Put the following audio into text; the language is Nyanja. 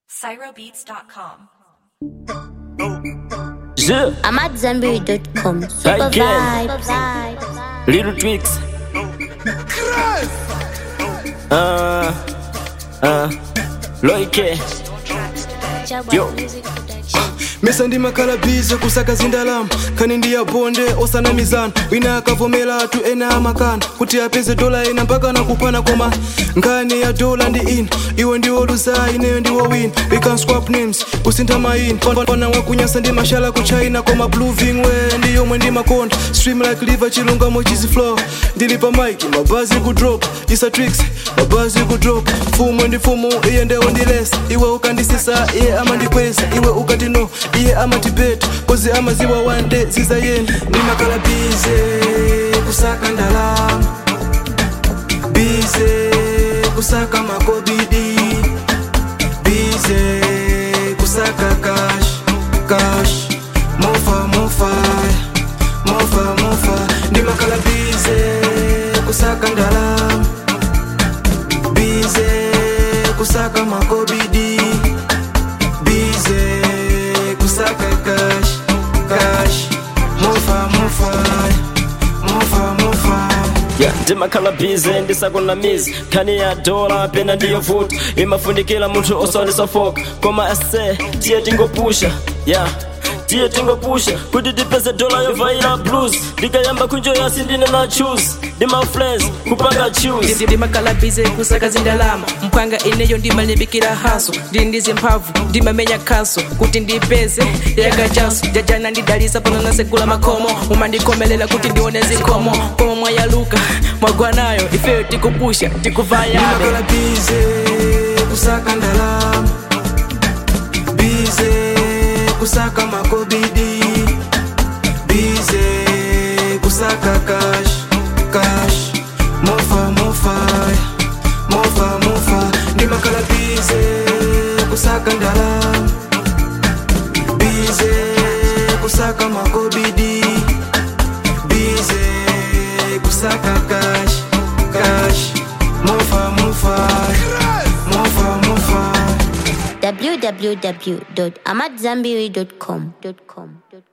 CyroBeats.com. Je, I'm at Zenberry.com. Super Again. vibes. Little Twix. Uh, uh, Loike. Yo. mesa ndi makhalabize kusaka zindalama khani ndi yabonde osanamizana wina akavomera athu ena amakana kuti apeze dola ena mpaka nakupana koma nkhani ya dola ndi ina iwe ndiwo luza ineyo ndiwo wina we can swap names kusintha mayina pana wakunyasa ndi mashala ku china koma bluving we ndi yomwe ndi makonda stream like liver chilungamo chiziflow ndili pa mike mabazi ku drop isa tricks mabazi ku drop mfumu ndi mfumu iye ndewo ndilesa iwe ukandisisa iye amandikweza iwe ukati no iye amatibeta kozi amaziwa one day zizayenda ndimakhala bize kusaka ndalama bize kusaka makobidi bize kusaka cash cash mofa mofa mofa mofa ndimakhala bize kusaka ndalama bize kusaka makobidi bize kusaka cash cash mofa mofa mofa mofa Yeah, ndimakhala bize ndisakunamiza khani ya dola pena ndiyo vuta imafundikira munthu osalisafoka koma ase tiye tingopusha yeah tiye tingopusha kuti tipeze dola yovaira blues ndikayamba kunjoyasi ndine na choose ndi ma friends kupanga choose ndimakalabize kusaka zindalama mphwanga ineyo ndimalimbikira haso ndili ndi zimphamvu ndimamenya khaso kuti ndipeze yakachaso jajana ndidalisa pano nasegula makhomo umandikomelela kuti ndione zikhomo koma mwayaluka mwagwanayo ifeyo tikupusha tikuvayabe ndimakhala bize kusaka ndalama bize kusaka makobidi bize kusaka cash cash mofa mofa mofa mofa ndimakhala bize kusaka ndalama bize kusaka makobidi bize kusaka cash cash mofa mofa mofa mofa www.amatzambiri.com.